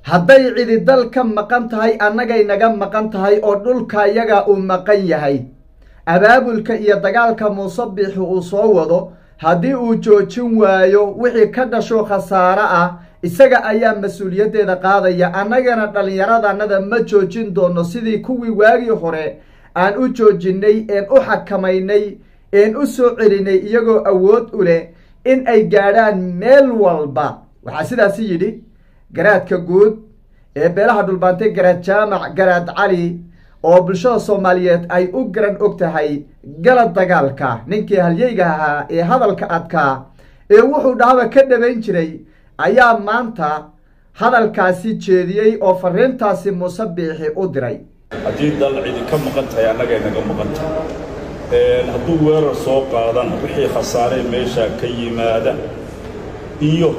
hadday cidi dal ka maqan tahay annagay naga maqan tahay oo dhulka yaga uu maqan yahay abaabulka iyo dagaalka muuse biixi uu soo wado haddii uu joojin waayo wixii ka dhasho khasaare ah isaga ayaa mas-uuliyaddeeda qaadaya annagana dhallinyaradannada ma joojin doono sidii kuwii waagii hore aan u joojinnay een u xakamaynay een u soo celinay iyagoo awood u leh in ay gaadhaan meel walba waxaa sidaasi yidhi garaadka guud ee beelaha dhulbaantay garaad jaamac garaad cali oo bulshada soomaaliyeed ay u garan og tahay galad dagaalka ninkii halyeyga ahaa ee hadalka adkaa ee wuxuu dhahaba ka dhabayn jiray ayaa maanta hadalkaasi jeediyey oo fariintaasi muuse biixi u diray haddii dal cidi ka maqan tahay annagay naga maqan tahay hadduu weerar soo qaadana wixii khasaaree meeshaa ka yimaada iyo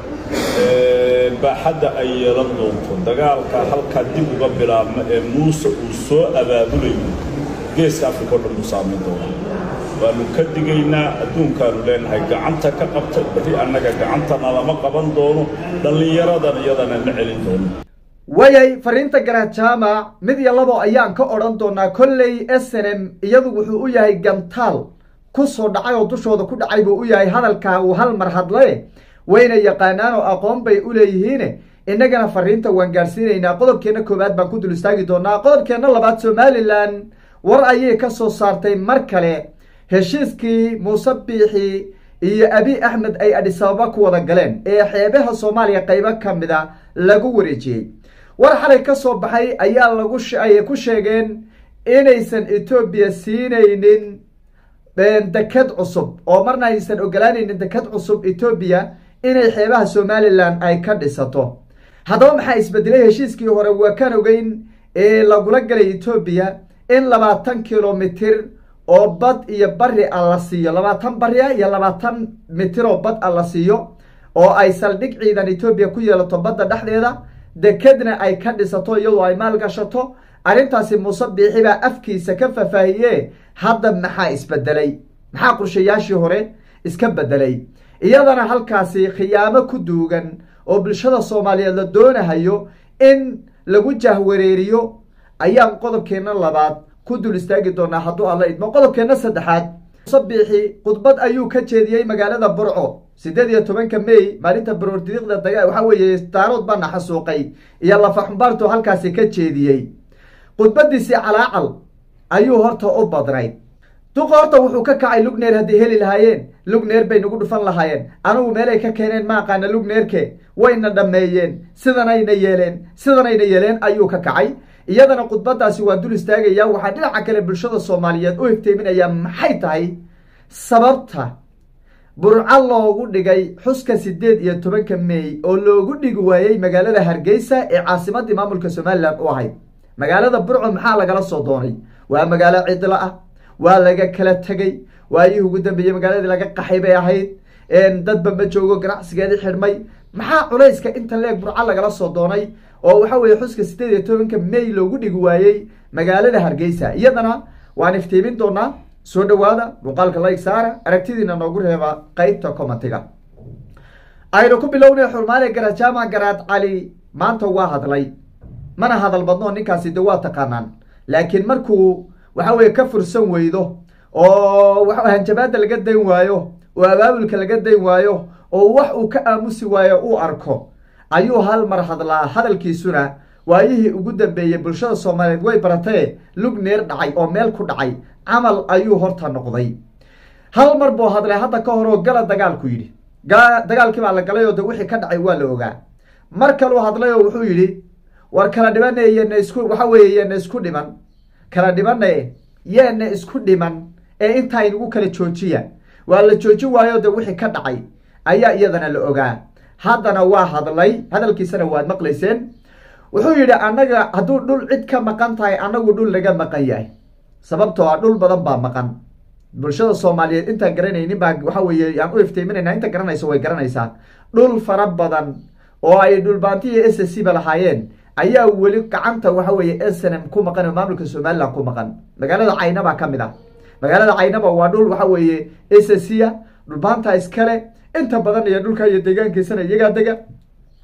baaxadda ay yeelan doonto dagaalka halkaa dib uga bilaabma ee muuse uu soo abaabulayo geeska afrika o dhan buu saamayn doonaa waannu ka digaynaa adduunkaannu leenahay gacanta ka qabta berri annaga gacantana lama qaban doono dhallinyaradan iyadana la celin doono wayay fariinta garaad jaamac mid iyo labo ayaan ka odhan doonaa kolley s n m iyadu wuxuu u yahay gantaal ku soo dhacay oo dushooda ku dhacay buu u yahay hadalkaa uu hal mar hadle wayna yaqaanaan oo aqoon bay u leeyihiine innagana fariinta waan gaadhsiinaynaa qodobkeenna koowaad baan ku dul istaagi doonaa qodobkeenna labaad somalilan war ayay ka soo saartay mar kale heshiiskii muuse biixi iyo abi axmed ay adhisababa ku wada galeen ee xeebaha soomaaliya qaybo ka mida lagu wareejiyey war xalay ka soo baxay ayaa lagu ay ku sheegeen inaysan etoobiya siinaynin deked cusub oo marna aysan ogolaanaynin deked cusub etoobiya inay xeebaha somalilan ay ka dhisato haddaba maxaa isbedelay heshiiskii hore waa kan ogeyn ee lagula galay etoobiya in labaatan kilomitir oo bad iyo bari a la siiyo labaatan bari ah iyo labaatan mitir oo bad a la siiyo oo ay saldhig ciidan etoobiya ku yeelato badda dhexdeeda dekedna ay ka dhisato iyadoo ay maal gashato arrintaasi muuse biixi baa afkiisa ka faahfaahiye hadda maxaa isbedelay maxaa qorshayaashii hore iska bedelay iyadana halkaasi khiyaamo ku duugan oo bulshada soomaaliyeed la doonahayo in lagu jahwareeriyo ayaan qodobkeenna labaad ku dul istaagi doonaa hadduu alla idmo qodobkeenna saddexaad muuse biixi khudbad ayuu ka jeediyey magaalada burco siddeed iyo tobanka may maalinta baroordiiqda daga waxaa weeye daarood baana xasuuqay iyo lafaxumbaartu halkaasi ka jeediyey khudbadiisii calaacal ayuu horta u badnay duqa horta wuxuu ka kacay lugneer hadday heli lahaayeen lugneer bay nagu dhufan lahaayeen anigu meelay ka keeneen ma aqaana lugneerke wayna dhammeeyeen sidanayna yeeleen sidanayna yeeleen ayuu ka kacay iyadana khudbadaasi waa dul istaagaya waxaa dhinaca kale bulshada soomaaliyeed u ifteeminayaa maxay tahay sababta burco loogu dhigay xuska siddeed iyo tobanka may oo loogu dhigi waayey magaalada hargeysa ee caasimadii maamulka somalilan u ahayd magaalada burco maxaa lagala soo doonay waa magaalo cidlo ah waa laga kala tegey waayihii ugu dambeeyey magaaladii laga qaxay bay ahayd dadba ma joogo ganacsigeedii xidhmay maxaa culayska inta leeg burco lagala soo doonay oo waxa weeye xuska siddeed iyo tobanka may loogu dhigi waayey magaalada hargeysa iyadana waan iftiimin doonaa soo dhawaada muuqaalka layg saara aragtidiina noogu reeba qeybta commentiga aynu ku bilownay xurmaale garaad jaamac garaad cali maanta waa hadlay mana hadal badno ninkaasi de waa taqaanaan laakiin markuu waxa weye ka fursan weydo oo hanjabaada laga dayn waayo oo abaabulka laga dayn waayo oo wax uu ka aamusi waayo uu arko ayuu hal mar hadlaa hadalkiisuna waayihii ugu dambeeyey bulshada soomaaliyeed way baratee lug neer dhacay oo meel ku dhacay camal ayuu horta noqday hal mar buu hadlay hadda ka hor oo gala dagaalku yidhi dagaalkii baa la galay oo de wixii ka dhacay waa la ogaa mar kaluu hadlay oo wuxuu yidhi war kala dhibane yeena isku waxa weeye yeena isku dhiman kala dhibane yeena isku dhiman ee intaa inagu kala joojiya waa la joojin waayo de wixii ka dhacay ayaa iyadana la ogaa haddana waa hadlay hadalkiisana waad maqlayseen wuxuu yidhi annaga hadduu dhul cid ka maqan tahay annagu dhul laga maqan yahay sababtoo ah dhul badan baa maqan bulshada soomaaliyeed intaan garanaynin baa waxa weeye aan u iftiiminayna inta garanayso way garanaysaa dhul fara badan oo ay dhulbaantiya s c ba lahaayeen ayaa weli gacanta waxa weeye snm ku maqan oo maamulka somalilan ku maqan magaalada caynaba ka mid ah magaalada caynaba waa dhul waxa weeye s c a dhulbaanta iskale inta badan iyo dhulka iyo deegaankiisana iyagaa dega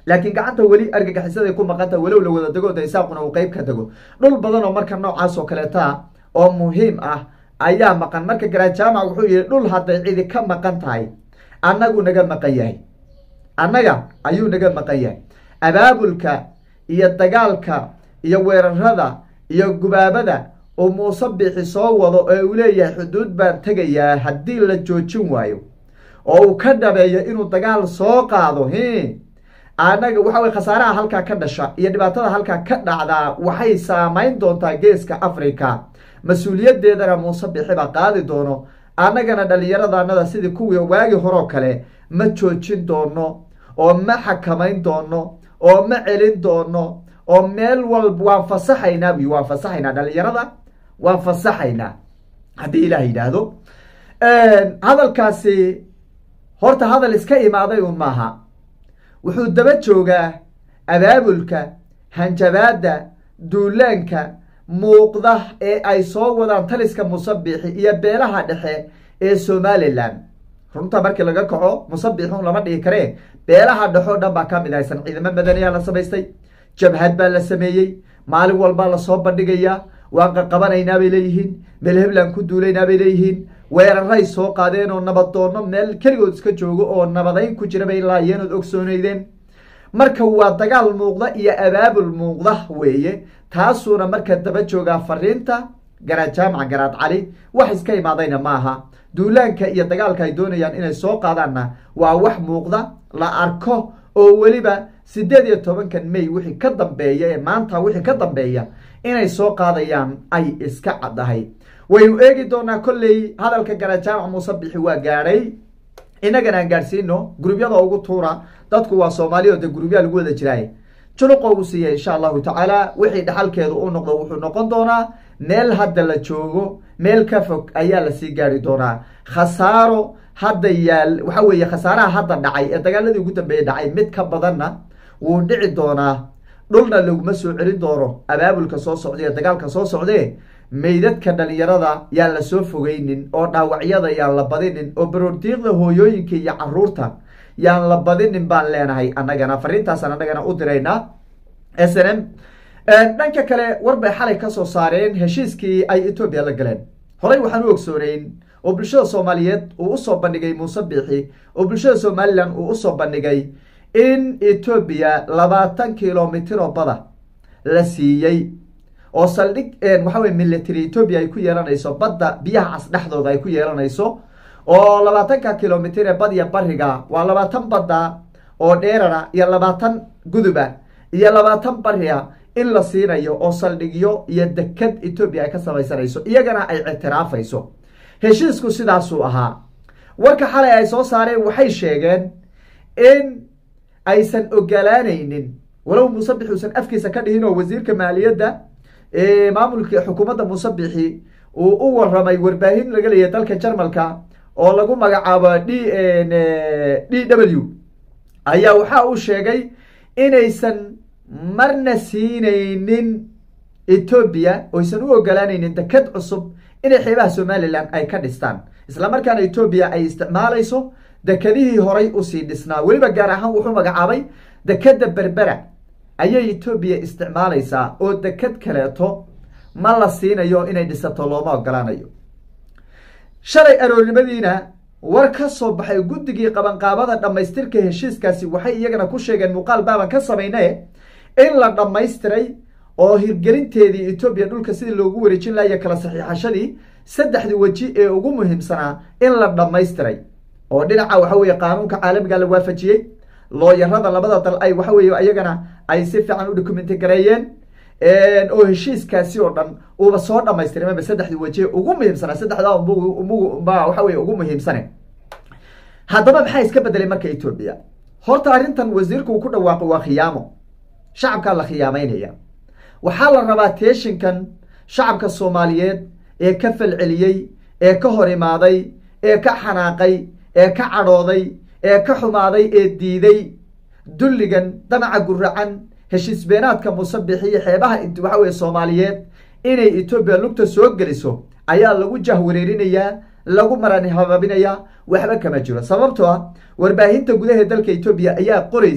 laakiin gacanta weli argagixisaday ku maqanta walow la wada dego daysaaquna uu qeyb ka dego dhul badan oo marka noocaas oo kaleeta oo muhiim ah ayaa maqan marka garajaamac wuxuu yihi dhul hadday cidi ka maqan tahay annagu naga maqan yahay annaga ayuu naga maqan yahay abaabulka iyo dagaalka iyo weerarada iyo gubaabada uu muuse bixi soo wado ee uu leeyahay xuduud baan tegayaa haddii la joojin waayo oo uu ka dhabeeyo inuu dagaal soo qaado hi annaga waxa weye khasaaraha halkaa ka dhasha iyo dhibaatada halkaa ka dhacdaa waxay saamayn doontaa geeska africa mas-uuliyadeedana muuse bixi baa qaadi doono annagana dhallinyaradanada sidii kuwii waagi horoo kale ma joojin doono oo ma xakamayn doono oo ma celin doono oo meel walba waan fasaxaynaa buy waan fasaxaynaa dhalinyarada waan fasaxaynaa haddii ilaah yidhaahdo hadalkaasi horta hadal iska imaaday un maaha wuxuu daba joogaa abaabulka hanjabaadda duulaanka muuqda ee ay soo wadaan taliska musabixi iyo beelaha dhexe ee somalilan runta markii laga kaco musabixun lama dhihi karee beelaha dhexoo dhan baa ka mid haysan ciidamo madaniyaa la samaystay jabhad baa la sameeyey maalin walbaa lasoo bandhigayaa waan qaqabanaynaa bay leeyihiin meel hebland ku duulaynaa bay leeyihiin weeraray soo qaadeen oo nabaddoonno meel keligood iska joogo oo nabadayn ku jira bay laayeen ood ogsooneydeen marka waa dagaal muuqda iyo abaabul muuqda weeye taasuuna marka daba joogaa fariinta garaad jaamaca garaad cali wax iska imaadayna maaha duulaanka iyo dagaalka ay doonayaan inay soo qaadaanna waa wax muuqda la arko oo weliba sideed iyo tobankan may wixii ka dambeeya ee maanta wixii ka dambeeya inay soo qaadayaan ay iska caddahay waynu eegi doonaa kolley hadalka garaad jaamac muuse bixi waa gaadhay innagana aan gaadhsiino gurubyada ugu tuura dadku waa soomaaliya oo de gurubyaa lagu wada jiraay juluqo ugu siiya insha allahu tacaala wixii dhaxalkeedu u noqdo wuxuu noqon doonaa meel hadda la joogo meel ka fog ayaa lasii gaari doonaa khasaaro hadda yaal waxa weeye khasaaraha hadda dhacay ee dagaaladii ugu dambeeyey dhacay mid ka badanna wuu dhici doonaa dhulna laguma soo celin doono abaabulka soo socday ee dagaalka soo socdee meydadka dhalinyarada yaan la soo fogeynin oo dhaawacyada yaan la badinin oo baroordiiqda hooyooyinka iyo caruurta yaan la badinin baan leenahay annagana fariintaasaan annagana u diraynaa s n m dhanka kale war bay xalay ka soo saareen heshiiskii ay etoobiya la galeen horey waxaan u ogsooneyn oo bulshada soomaaliyeed uu usoo bandhigay muuse biixi oo bulshada somalilan uu usoo bandhigay in etoobiya labaatan kilomitir oo bada la siiyey oo saldhig waxa weye military etoobiya ay ku yeelanayso badda biyaha cas dhexdooda ay ku yeelanayso oo labaatanka kilomitir ee badiya bariga waa labaatan badda oo dheerara iyo labaatan guduba iyo labaatan bariga in la siinayo oo saldhigyo iyo deked etoobiya ay ka samaysanayso iyagana ay ictiraafayso heshiisku sidaasuu ahaa warka xalay ay soo saareen waxay sheegeen in aysan ogolaanaynin walow muusebix uusan afkiisa ka dhihin oo wasiirka maaliyadda maamulka xukuumadda muusebixi uu u waramay warbaahin laga leeyahay dalka jarmalka oo lagu magacaabo d d w ayaa waxa uu sheegay inaysan marna siinaynin etoobiya oysan u ogolaanaynin deked cusub inay xeebaha somalilan ay ka dhistaan isla markaana etoobiya ay isticmaalayso dekedihii horay usii dhisnaa weliba gaar ahaan wuxuu magacaabay dekeda berbera ayay etoobiya isticmaalaysaa oo deked kaleeto ma la siinayo inay dhisato looma ogolaanayo shalay aroornimadiina war ka soo baxay guddigii qabanqaabada dhammaystirka heshiiskaasi waxay iyagana ku sheegeen muuqaal baaban ka samayne in la dhammaystiray oo hirgelinteedii etoobiya dhulka sidii loogu wareejin lahayo kala saxiixashadii saddexdii weji ee ugu muhiimsanaa in la dhammaystiray oo dhinaca waxa weye qaanuunka caalamiga la waafajiyey looyarada labada dal ay waxa weye iyagana ay si fiican u documenti gareeyeen oo heshiiskaasi oo dhan uuba soo dhamaystiray maba saddexdii weji ugu muhiimsanaa saddexdaa mba waxa weye ugu muhiimsane haddaba maxaa iska bedelay marka etoobiya horta arrintan wasiirku uu ku dhawaaqo waa khiyaamo shacabkaa la khiyaameynaya waxaa la rabaa teeshinkan shacabka soomaaliyeed ee ka falceliyey ee ka hor imaaday ee ka xanaaqay ee ka cadhooday ee ka xumaaday ee diiday dulligan damaca guracan heshiis beenaadka musabixiyo xeebaha waxa weye soomaaliyeed inay etoobiya lugta soo geliso ayaa lagu jahwareerinayaa lagu marani habaabinayaa waxba kama jiro sababtoo ah warbaahinta gudaha dalka etoobiya ayaa qoraysa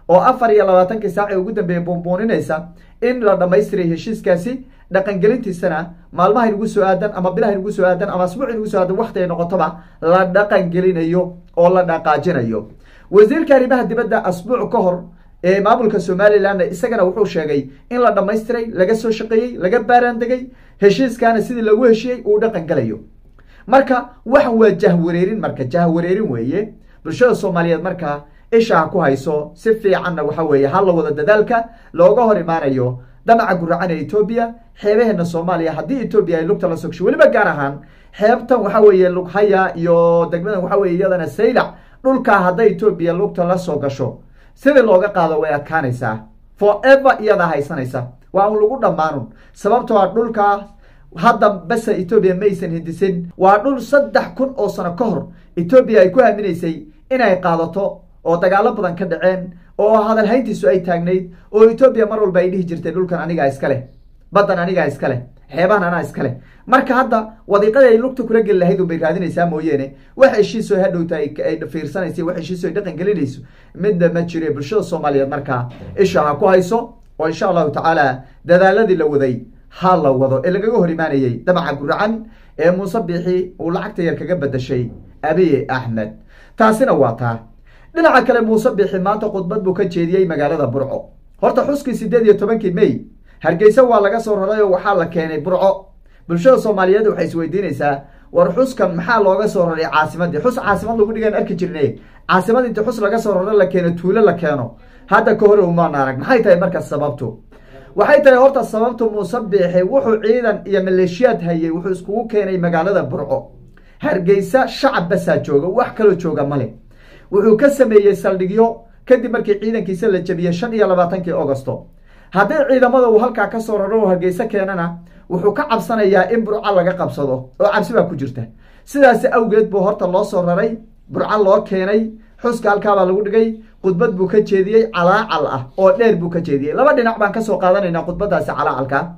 oo afar iyo labaatankii saac ee ugu dambeeyey buunbuuninaysa in la dhammaystiray heshiiskaasi dhaqangelintiisana maalmaha inugu soo aadan ama bilaha inugu soo aadan ama asbuuc inugu soo aadan wakti ay noqotoba la dhaqangelinayo oo la dhaqaajinayo wasiirka arrimaha dibadda asbuuc ka hor ee maamulka somalilanna isagana wuxuu sheegay in la dhammaystiray laga soo shaqeeyey laga baaraandegay heshiiskaana sidii lagu heshiyey uu dhaqan gelayo marka waxan waa jahwareerin marka jahwareerin weeye bulshada soomaaliyeed markaa isha ha ku hayso si fiicanna waxa weeye ha la wada dadaalka looga hor imaanayo damaca guracan ee etoobiya xeebaheena soomaaliya haddii etoobiya ay lugta la sogsho weliba gaar ahaan xeebtan waxa weeye lughaya iyo degmadan waxa weye iyadana saylac dhulkaa hadday etoobiya lugta la soo gasho sidii looga qaado way adkaanaysaa forever iyadaa haysanaysa waa un lagu dhammaanun sababtoo a dhulkaa hadda basa etoobiya maysan hindisin waa dhul saddex kun oo sano ka hor etoobiya ay ku aaminaysay inay qaadato oo dagaalo badan ka dhaceen oo hadalhayntiisu ay taagnayd oo etoobiya mar walba ay dhihi jirtay dhulkan anigaa iska leh baddan anigaa iska leh xeebahan anaa iska leh marka hadda wadiiqada ay lugta kula geli lahayd unbay raadinaysaa mooyeene wax heshiiso hadhowta ay fiirsanaysa wax heshiiso ay dhaqan gelinayso midna ma jire bulshada soomaaliyeed markaa isha ha ku hayso oo insha allahu tacaala dadaaladii la waday ha la wado ee lagaga hor imaanayey damaca guracan ee muuse biixi uu lacagta yar kaga bedashay abiye axmed taasina waa taa dhinaca kale muuse biixi maanta khudbad buu ka jeediyey magaalada burco horta xuskii siddeed iyo tobankii may hargeysa waa laga soo raray oo waxaa la keenay burco bulshada soomaaliyeed waxay isweydiinaysaa war xuskan maxaa looga soo raray caasimadii xus caasimad lagu dhigaan arki jirne caasimad inti xus laga soo raro la keeno tuulo la keeno hadda ka hore umaan arag maxay tahay marka sababtu waxay tahay horta sababtu muuse biixi wuxuu ciidan iyo maleeshiyaad hayay wuxuu iskugu keenay magaalada burco hargeysa shacab basaa jooga wax kaloo jooga male wuxuu ka sameeyey saldhigyo kadib markii ciidankiisa la jabiyey shan iyo labaatankii augosto haddii ciidamada uu halkaa ka soo raro oo hargeysa keenana wuxuu ka cabsanayaa in burco laga qabsado oo cabsi baa ku jirta sidaasi awgeed buu horta loo soo raray burco loo keenay xuska halkaabaa lagu dhigay khudbad buu ka jeediyey calaacal ah oo dheer buu ka jeediyey laba dhinac baan kasoo qaadanaynaa khudbadaasi calaacalka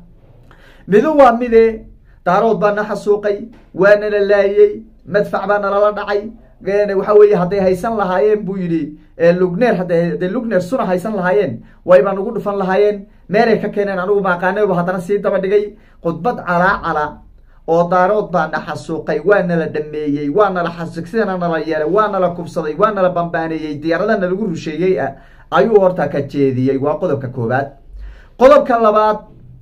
midu waa mide daarood baa na xasuuqay waa nala laayey madfac baa nalala dhacay waxa weeye hadday haysan lahaayeen buu yidhi lugneer hadday lugneer suna haysan lahaayeen wayba nagu dhufan lahaayeen meelay ka keeneen anigu maaqaanaba haddana sii daba dhigay khudbad calaacala oo daarood baa na xasuuqay waa nala dhameeyey waa nala xasuuq sidana nala yeelay waa nala kubsaday waa nala bambaaneeyey diyaaradana lagu rusheeyey ah ayuu horta ka jeediyey waa qodobka koobaad qodobka labaad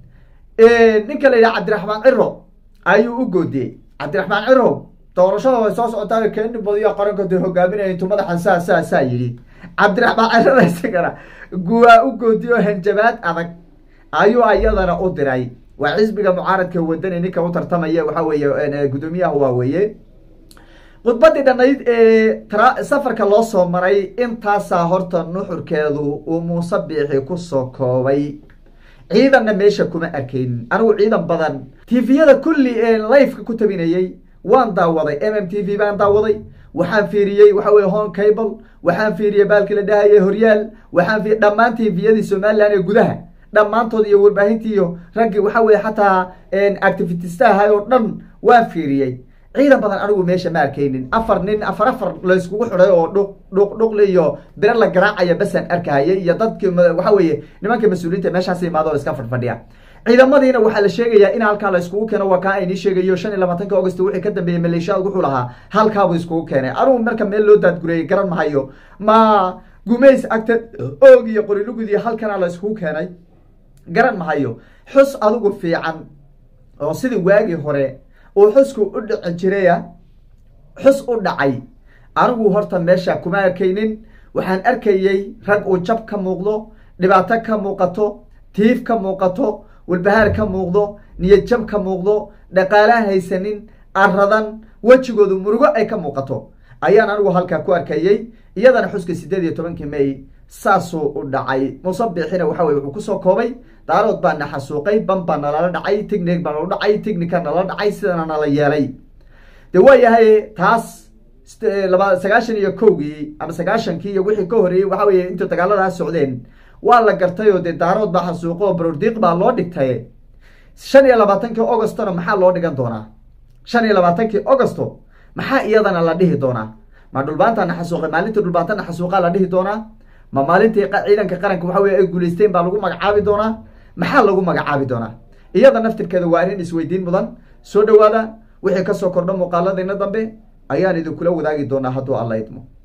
ninka la yidhaha cabdiraxmaan ciro ayuu u goodiyey cabdiraxmaan ciro doorashada way soo socotaa keeni badiyo qaranka de hogaaminaya intuu madaxan saa saa saa yidhi cabdiraxmaan cirada isagana guwaa u goodiyo hanjabaad adag ayuu ayadana u diray waa xisbiga mucaaradka wadani ninka u tartamaya waxa weeye guddoomiyaha waa weeye khudbadii dhanayd ee safarka loo soo maray intaasaa horta nuxurkeedu uu muuse biixi kusoo koobay ciidanna meesha kuma arkaynin anigu ciidan badan tifiyada kulli ee lifeka ku tabinayey waan daawaday m m t v baan daawaday waxaan fiiriyey waxa weye hon cable waxaan fiiriyey baalkii la dhahayay horyaal waxaan fiir dhammaan tviyadii somalilan ee gudaha dhammaantood iyo warbaahintii iyo raggii waxa weye xataa activitistaha oo dhan waan fiiriyey ciidan badan anigu meesha ma arkaynin afar nin afar afar layskugu xiday oo dhuq dhuq dhuqli iyo biro la garaacaya basaan arkahayay iyo dadkii waxa weeye nimanka mas-uuliyiinta meeshaas imaado o iska fadhfadhiya ciidamadiina waxaa la sheegayaa in halkaa la iskugu keeno waa kaa aynii sheegayo shan iyo labaatanka august wixii ka dambeeyey maleeshiyaad wuxuu lahaa halkaabuu iskugu keenay anigu marka meel loo daadgureeyey garan mahayo ma gumays agta oog iyo qorilugud iyo halkanaa la iskugu keenay garan mahayo xus adigu fiican oo sidii waagii hore uu xusku u dhici jiraya xus u dhacay anigu horta meesha kuma arkaynin waxaan arkayey rag uu jab ka muuqdo dhibaato ka muuqato tiif ka muuqato walbahaar ka muuqdo niyad jab ka muuqdo dhaqaalaan haysanin aradan wejigoodu murugo ay ka muuqato ayaan anigu halkaa ku arkayey iyadana xuska siddeed iyo tobankii may saasuu u dhacay musabixina waxa weye wuxuu kusoo koobay daarood baa na xasuuqay ban baa nalala dhacay tignig baa nala dhacay tignika nala dhacay sidana nala yeelay de waa yahay taas laba sagaashan iyo kowgii ama sagaashankii iyo wixii ka horeeyey waxa weye intuu dagaaladaas socdeen waa la gartay oo dee daarood baa xasuuqo oo barordiiq baa loo dhigtay shan iyo labaatankii augostona maxaa loo dhigan doonaa shan iyo labaatankii augosto maxaa iyadana la dhihi doonaa ma dhulbaanta na xasuuqay maalintii dhulbaanta na xasuuqaa la dhihi doonaa ma maalintii ciidanka qaranka waxa weye ay guulaysteen baa lagu magacaabi doonaa maxaa lagu magacaabi doonaa iyada naftirkeeda waa arrin isweydiin mudan soo dhawaada wixii kasoo kordho muuqaaladayna dambe ayaan idinkula wadaagi doonaa hadduu alla idmo